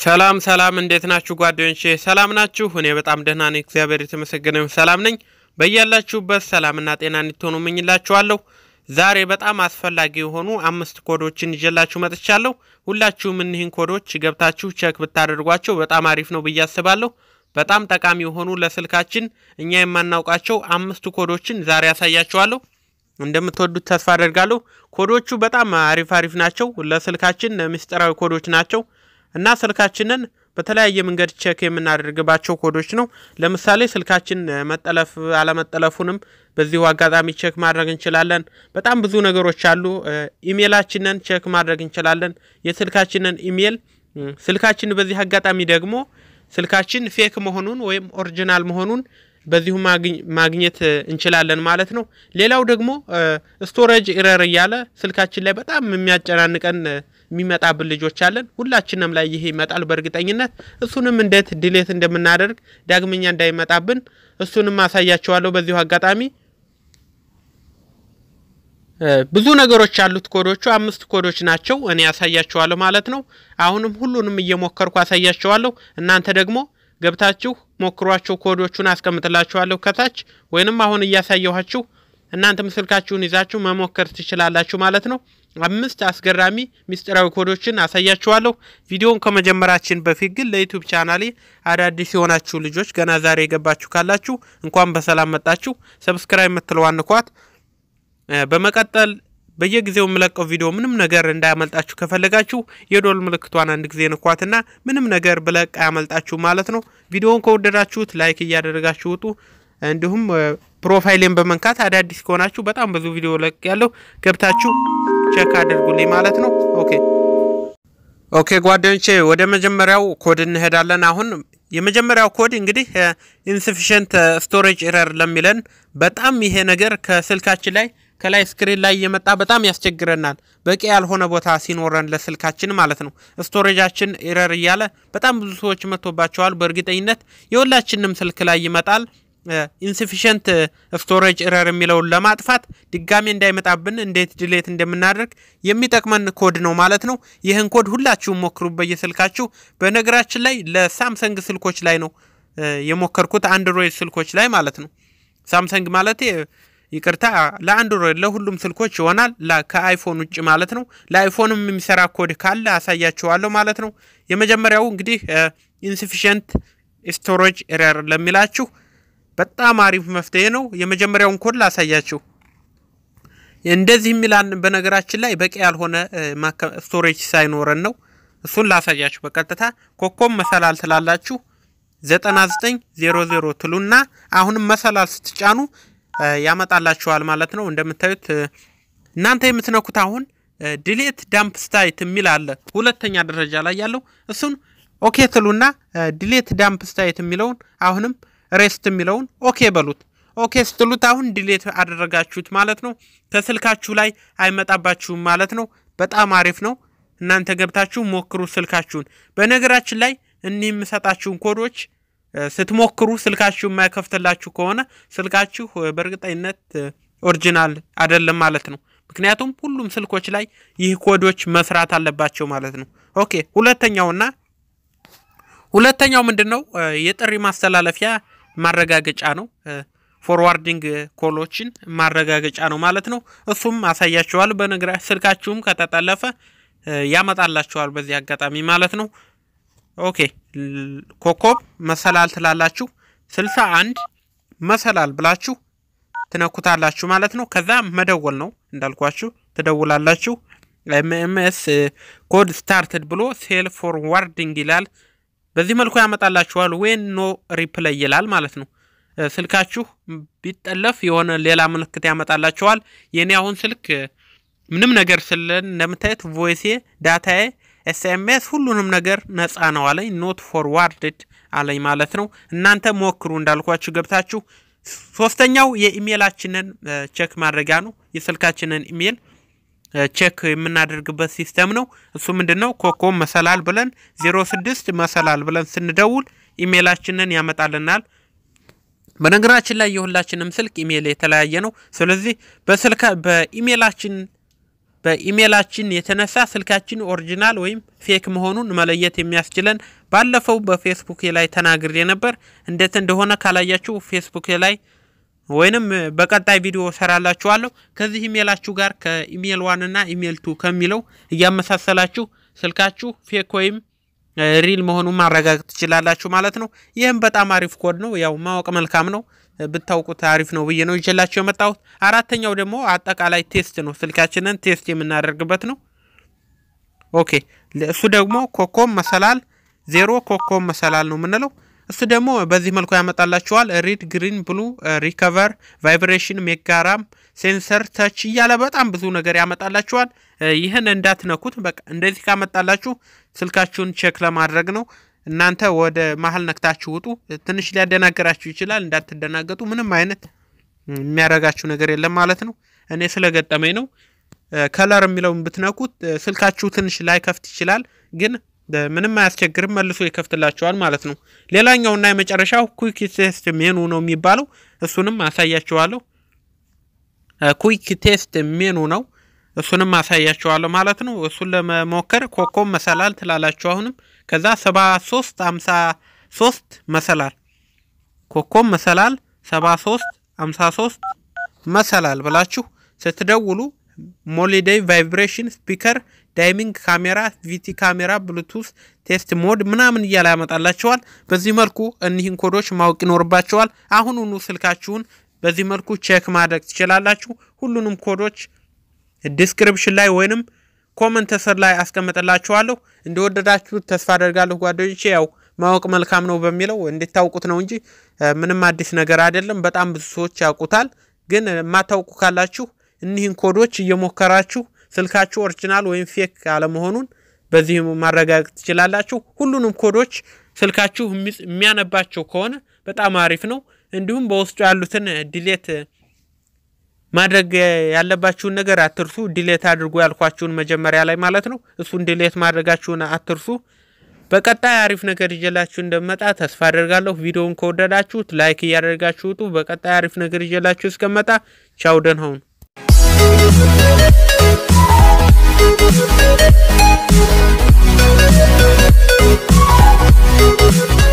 ሰላም ሰላም፣ እንዴት ናችሁ ጓደኞቼ? ሰላም ናችሁ? እኔ በጣም ደህና ነኝ፣ እግዚአብሔር የተመሰገነ ይሁን። ሰላም ነኝ። በያላችሁበት ሰላምና ጤና እንድትሆኑ እመኝላችኋለሁ። ዛሬ በጣም አስፈላጊ የሆኑ አምስት ኮዶችን ይዤላችሁ መጥቻለሁ። ሁላችሁም እኒህን ኮዶች ገብታችሁ ቸክ ብታደርጓቸው በጣም አሪፍ ነው ብዬ አስባለሁ። በጣም ጠቃሚ የሆኑ ለስልካችን እኛ የማናውቃቸው አምስት ኮዶችን ዛሬ ያሳያችኋለሁ። እንደምትወዱት ተስፋ አደርጋለሁ። ኮዶቹ በጣም አሪፍ አሪፍ ናቸው። ለስልካችን ምስጢራዊ ኮዶች ናቸው እና ስልካችንን በተለያየ መንገድ ቼክ የምናደርግባቸው ኮዶች ነው። ለምሳሌ ስልካችን መጠለፍ አለመጠለፉንም በዚሁ አጋጣሚ ቼክ ማድረግ እንችላለን። በጣም ብዙ ነገሮች አሉ። ኢሜላችንን ቼክ ማድረግ እንችላለን። የስልካችንን ኢሜል ስልካችን በዚህ አጋጣሚ ደግሞ ስልካችን ፌክ መሆኑን ወይም ኦሪጂናል መሆኑን በዚሁ ማግኘት እንችላለን ማለት ነው። ሌላው ደግሞ ስቶሬጅ ኢረር እያለ ስልካችን ላይ በጣም የሚያጨናንቀን የሚመጣብን ልጆች አለን። ሁላችንም ላይ ይሄ ይመጣል በእርግጠኝነት። እሱንም እንዴት ዲሌት እንደምናደርግ ዳግመኛ እንዳይመጣብን እሱንም አሳያቸዋለሁ በዚሁ አጋጣሚ። ብዙ ነገሮች ያሉት ኮዶቹ አምስት ኮዶች ናቸው። እኔ ያሳያቸዋለሁ ማለት ነው። አሁንም ሁሉንም እየሞከርኩ አሳያቸዋለሁ። እናንተ ደግሞ ገብታችሁ ሞክሯቸው። ኮዶቹን አስቀምጥላችኋለሁ ከታች ወይንም አሁን እያሳየኋችሁ እናንተም ስልካችሁን ይዛችሁ መሞከር ትችላላችሁ ማለት ነው። አምስት አስገራሚ ሚስጢራዊ ኮዶችን አሳያችኋለሁ። ቪዲዮውን ከመጀመራችን በፊት ግን ለዩቲዩብ ቻናሌ አዳዲስ የሆናችሁ ልጆች ገና ዛሬ የገባችሁ ካላችሁ እንኳን በሰላም መጣችሁ። ሰብስክራይብ የምትለዋን ንኳት። በመቀጠል በየጊዜው የምለቀው ቪዲዮ ምንም ነገር እንዳያመልጣችሁ ከፈለጋችሁ የዶል ምልክቷን አንድ ጊዜ ንኳትና ምንም ነገር ብለቅ አያመልጣችሁ ማለት ነው። ቪዲዮውን ከወደዳችሁት ላይክ እያደረጋችሁ ውጡ። እንዲሁም ፕሮፋይሌን በመንካት አዳዲስ ከሆናችሁ በጣም ብዙ ቪዲዮ ለቅ ያለው ገብታችሁ ቼክ አድርጉልኝ ማለት ነው። ኦኬ ኦኬ ጓደኞቼ ወደ መጀመሪያው ኮድ እንሄዳለን። አሁን የመጀመሪያው ኮድ እንግዲህ ኢንስፊሽንት ስቶሬጅ ኤረር ለሚለን በጣም ይሄ ነገር ከስልካችን ላይ ከላይ ስክሪን ላይ እየመጣ በጣም ያስቸግረናል። በቂ ያልሆነ ቦታ ሲኖረን ለስልካችን ማለት ነው። ስቶሬጃችን ኤረር እያለ በጣም ብዙ ሰዎች መጥቶባቸዋል። በእርግጠኝነት የሁላችንም ስልክ ላይ ይመጣል። ኢንስፊሽንት ስቶሬጅ ኤረር የሚለውን ለማጥፋት ድጋሜ እንዳይመጣብን እንዴት ድሌት እንደምናደርግ የሚጠቅመን ኮድ ነው ማለት ነው። ይህን ኮድ ሁላችሁም ሞክሩ በየስልካችሁ። በነገራችን ላይ ለሳምሰንግ ስልኮች ላይ ነው የሞከርኩት፣ አንድሮይድ ስልኮች ላይ ማለት ነው። ሳምሰንግ ማለት ይቅርታ፣ ለአንድሮይድ ለሁሉም ስልኮች ይሆናል፣ ከአይፎን ውጭ ማለት ነው። ለአይፎንም የሚሰራ ኮድ ካለ አሳያችኋለሁ ማለት ነው። የመጀመሪያው እንግዲህ ኢንስፊሽንት ስቶሬጅ ኤረር ለሚላችሁ በጣም አሪፍ መፍትሄ ነው። የመጀመሪያውን ኮድ ላሳያችሁ። እንደዚህ የሚላን በነገራችን ላይ በቂ ያልሆነ ስቶሬጅ ሳይኖረን ነው። እሱን ላሳያችሁ በቀጥታ ኮኮብ መሰላል ትላላችሁ 9900 ትሉና አሁንም መሰላል ስትጫኑ ያመጣላችኋል ማለት ነው። እንደምታዩት እናንተ የምትነኩት አሁን ዲሌት ዳምፕ ስታይት የሚል አለ ሁለተኛ ደረጃ ላይ ያለው እሱን ኦኬ ትሉና ዲሌት ዳምፕ ስታይት የሚለውን አሁንም ሬስት የሚለውን ኦኬ በሉት። ኦኬ ስትሉት አሁን ዲሌት አደረጋችሁት ማለት ነው። ከስልካችሁ ላይ አይመጣባችሁም ማለት ነው። በጣም አሪፍ ነው። እናንተ ገብታችሁ ሞክሩ ስልካችሁን። በነገራችን ላይ እኒህ የምሰጣችሁን ኮዶች ስትሞክሩ ስልካችሁ የማይከፍትላችሁ ከሆነ ስልካችሁ በእርግጠኝነት ኦሪጂናል አይደለም ማለት ነው። ምክንያቱም ሁሉም ስልኮች ላይ ይህ ኮዶች መስራት አለባቸው ማለት ነው። ኦኬ ሁለተኛውና ሁለተኛው ምንድን ነው? የጥሪ ማስተላለፊያ ማረጋገጫ ነው። ፎርዋርዲንግ ኮሎችን ማረጋገጫ ነው ማለት ነው። እሱም አሳያችኋል። በነገራ ስልካችሁም ከተጠለፈ ያመጣላችኋል በዚህ አጋጣሚ ማለት ነው። ኦኬ ኮኮብ መሰላል ትላላችሁ ስልሳ አንድ መሰላል ብላችሁ ትነኩታላችሁ ማለት ነው። ከዛ መደወል ነው እንዳልኳችሁ ትደውላላችሁ። ኤምኤምኤስ ኮድ ስታርትድ ብሎ ሴል ፎርዋርዲንግ ይላል። በዚህ መልኩ ያመጣላችኋል። ዌን ኖ ሪፕላይ ይላል ማለት ነው። ስልካችሁ ቢጠለፍ የሆነ ሌላ ምልክት ያመጣላችኋል። የኔ አሁን ስልክ ምንም ነገር ስለን እንደምታየት ቮይሴ፣ ዳታዬ፣ ኤስኤምኤስ ሁሉንም ነገር ነፃ ነው አለኝ። ኖት ፎርዋርድድ አለኝ ማለት ነው። እናንተ ሞክሩ እንዳልኳችሁ ገብታችሁ። ሶስተኛው የኢሜላችንን ቼክ ማድረጊያ ነው። የስልካችንን ኢሜል ቼክ የምናደርግበት ሲስተም ነው። እሱ ምንድን ነው? ኮኮብ መሰላል ብለን ዜሮ ስድስት መሰላል ብለን ስንደውል ኢሜላችንን ያመጣልናል። በነገራችን ላይ የሁላችንም ስልክ ኢሜል የተለያየ ነው። ስለዚህ በስልካ በኢሜላችን በኢሜላችን የተነሳ ስልካችን ኦሪጂናል ወይም ፌክ መሆኑን መለየት የሚያስችለን ባለፈው በፌስቡክ ላይ ተናግሬ ነበር። እንዴት እንደሆነ ካላያችሁ ፌስቡክ ላይ ወይንም በቀጣይ ቪዲዮ ሰራላችኋለሁ። ከዚህ ኢሜላችሁ ጋር ከኢሜል ዋን እና ኢሜል ቱ ከሚለው እያመሳሰላችሁ ስልካችሁ ፌክ ወይም ሪል መሆኑን ማረጋገጥ ትችላላችሁ ማለት ነው። ይህም በጣም አሪፍ ኮድ ነው። ያው ማወቅ መልካም ነው። ብታውቁት አሪፍ ነው ብዬ ነው ይዤላችሁ የመጣሁት። አራተኛው ደግሞ አጠቃላይ ቴስት ነው። ስልካችንን ቴስት የምናደርግበት ነው። ኦኬ እሱ ደግሞ ኮኮብ መሰላል ዜሮ ኮኮብ መሰላል ነው የምንለው። እሱ ደግሞ በዚህ መልኩ ያመጣላችኋል። ሪድ፣ ግሪን፣ ብሉ፣ ሪከቨር፣ ቫይብሬሽን፣ ሜጋራም፣ ሴንሰር፣ ተች እያለ በጣም ብዙ ነገር ያመጣላችኋል። ይህን እንዳትነኩት። በቃ እንደዚህ ካመጣላችሁ ስልካችሁን ቼክ ለማድረግ ነው። እናንተ ወደ መሀል ነክታችሁ ውጡ። ትንሽ ሊያደናገራችሁ ይችላል። እንዳትደናገጡ። ምንም አይነት የሚያደርጋችሁ ነገር የለም ማለት ነው። እኔ ስለገጠመኝ ነው። ከለር የሚለውን ብትነኩት ስልካችሁ ትንሽ ላይ ከፍት ይችላል፣ ግን ምንም አያስቸግርም። መልሶ ይከፍትላችኋል ማለት ነው። ሌላኛውና የመጨረሻው ኩዊክ ቴስት ሜኑ ነው የሚባለው። እሱንም አሳያችኋለሁ። ኩዊክ ቴስት ሜኑ ነው። እሱንም አሳያችኋለሁ ማለት ነው። እሱን ለመሞከር ኮኮብ መሰላል ትላላችሁ። አሁንም ከዛ ሰባ ሶስት አምሳ ሶስት መሰላል ኮኮብ መሰላል ሰባ ሶስት አምሳ ሶስት መሰላል ብላችሁ ስትደውሉ ሞሊዴይ ቫይብሬሽን ስፒከር ዳይሚንግ ካሜራ ቪቲ ካሜራ ብሉቱስ ቴስት ሞድ ምናምን እያለ ያመጣላቸዋል። በዚህ መልኩ እኒህን ኮዶች ማወቅ ይኖርባቸዋል። አሁኑኑ ስልካችሁን በዚህ መልኩ ቼክ ማድረግ ትችላላችሁ። ሁሉንም ኮዶች ዲስክሪፕሽን ላይ ወይንም ኮመንት ስር ላይ አስቀምጥላችኋለሁ። እንደወደዳችሁት ተስፋ አደርጋለሁ ጓደኞቼ። ያው ማወቅ መልካም ነው በሚለው እንድታውቁት ነው እንጂ ምንም አዲስ ነገር አይደለም። በጣም ብዙ ሰዎች ያውቁታል። ግን የማታውቁ ካላችሁ እኒህን ኮዶች እየሞከራችሁ ስልካችሁ ኦሪጂናል ወይም ፌክ አለመሆኑን በዚህ ማረጋገጥ ትችላላችሁ። ሁሉንም ኮዶች ስልካችሁ የሚያነባቸው ከሆነ በጣም አሪፍ ነው። እንዲሁም በውስጡ ያሉትን ዲሌት ማድረግ ያለባችሁን ነገር አትርሱ። ዲሌት አድርጎ ያልኳችሁን መጀመሪያ ላይ ማለት ነው። እሱን ዲሌት ማድረጋችሁን አትርሱ። በቀጣይ አሪፍ ነገር ይዤላችሁ እንደመጣ ተስፋ አደርጋለሁ። ቪዲዮውን ከወደዳችሁት ላይክ እያደረጋችሁ ውጡ። በቀጣይ አሪፍ ነገር ይዤላችሁ እስከመጣ ቻው፣ ደህና ሁኑ። Thank you.